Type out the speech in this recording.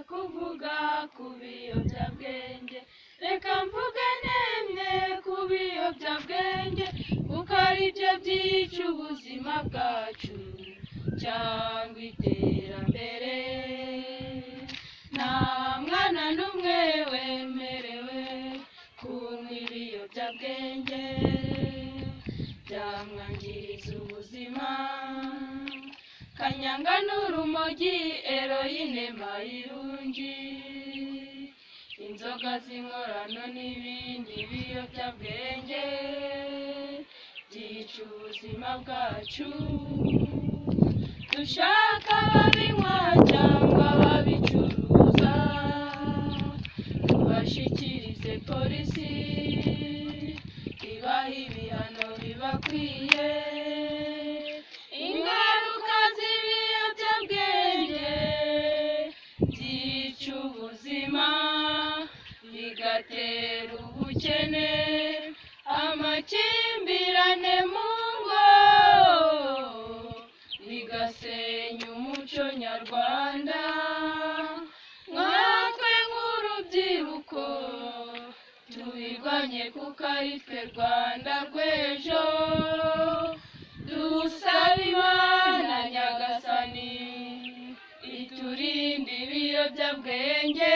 kuvuga ku biyobyabwenge reka mvuge nemwe ku biyobyabwenge kuko ari byo byica ubuzima bwacu cyangwa iterambere nta mwana n'umwe wemerewe kunywa ibiyobyabwenge byamwangiriza ubuzima kanyanga n'urumogi eroyine mayirungi inzoga z'inkorano n'ibindi biyobyabwenge byica ubuzima bwacu dushaka ababinywa cyangwa ababicuruza tubashyikirize polisi ibaha ibihano bibakwiye ingaruka z'ibiyobyabwenge byica ubuzima bigatera ubukene amakimbirane mu ngo bigasenya umuco nyarwanda nkatwe nk'urubyiruko tubirwanye kuko ari twe rwanda rw'ejo dusaba imana nyagasani iturinde ibiyobyabwenge